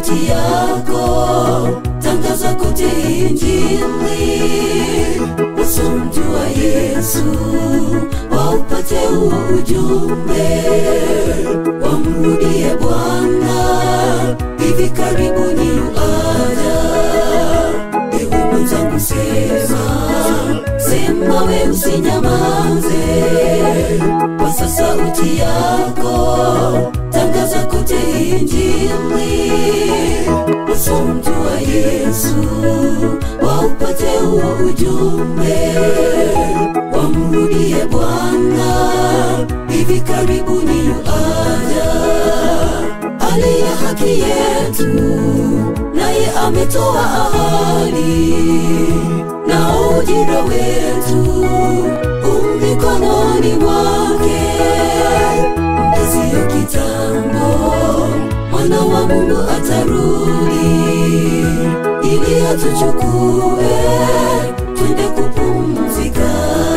sauti yako, tangaza kote Injili, usomjua Yesu waupate ujumbe, wamrudie Bwana, hivi karibuni yuaja. Ewe mwenzangu, sema sema, we usinyamaze, pasa sauti yako, tangaza kote Injili, usomjua Yesu waupate ujumbe, wamrudie Bwana, hivi karibuni yuaja. Aliye haki yetu, naye ametoa ahadi, na ujira wetu umikononi mwake. Ndiyo kitambo mwana wa Mungu atarudi, ili atuchukue twende kupumzika.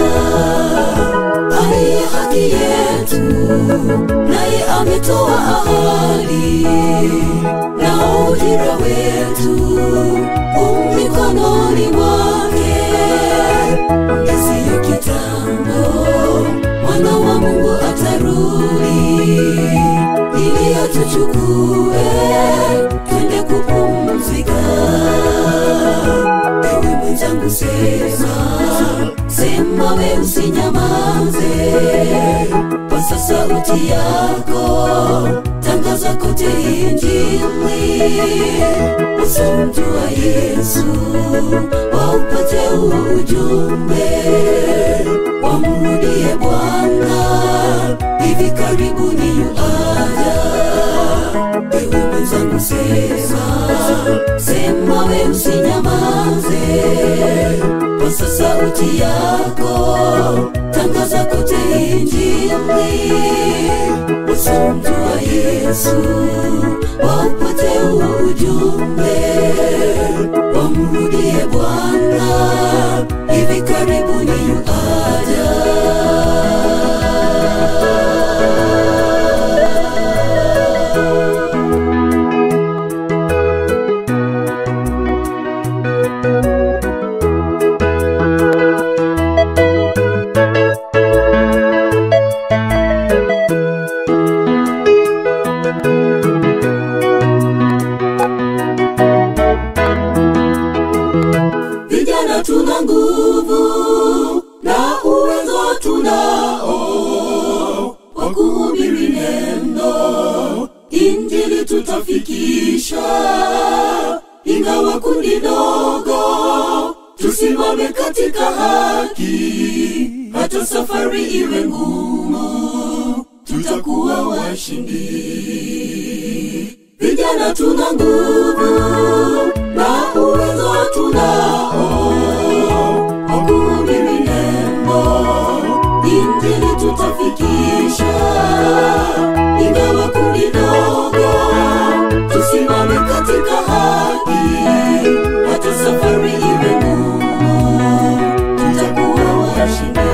Aliye haki yetu, naye ametoa ahadi, na ujira wetu umikononi mwake. Ndiyo kitambo mwana wa Mungu atarudi, ili atuchukue twende kupumzika. Ewe mwenzangu, sema sema, we usinyamaze, pasa sauti yako, tangaza kote Injili, usomjua Yesu waupate ujumbe, wamrudie Bwana, hivi karibuni yuaja. Ewe mwenzangu, sema sema, we usinyamaze, pasa sauti yako, tangaza kote Injili, usomjua Yesu waupate ujumbe, wamrudie Bwana, hivi karibuni yuaja. Vijana tuna nguvu na uwezo tunao wa kuhubiri neno, injili tutafikisha, ingawa kundi dogo. Tusimame katika haki, hata safari iwe ngumu, tutakuwa washindi. Vijana tuna nguvu na uwezo tunao wa kuhubiri neno, injili tutafikisha, ingawa kundi dogo. Tusimame katika haki, hata safari iwe ngumu, tutakuwa washindi.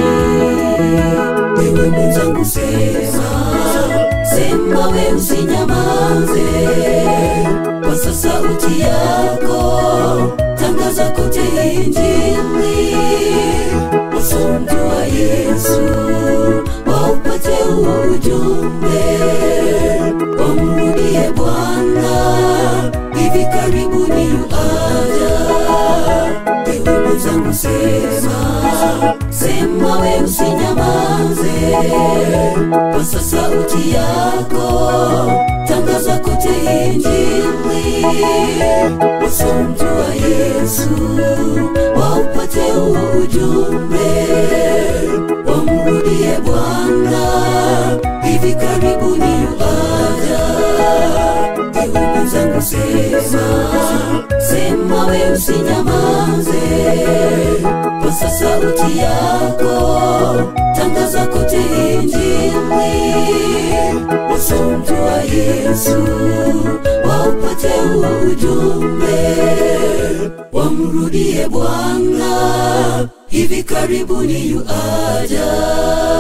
Ewe mwenzangu, sema sema, we usinyamaze, pasa sauti yako, tangaza kote Injili, usomjua Yesu waupate ujumbe, wamrudie Bwana, hivi karibuni yuaja. Ewe mwenzangu, sema sema, we usinyamaze, pasa sauti yako, tangaza kote Injili, usomjua Yesu waupate ujumbe, wamrudie Bwana, hivi karibuni yuaja. Ewe mwenzangu, sema sema, we usinyamaze, pasa sauti yako, tangaza kote Injili, usomjua Yesu waupate ujumbe, wamrudie Bwana, hivi karibuni yuaja.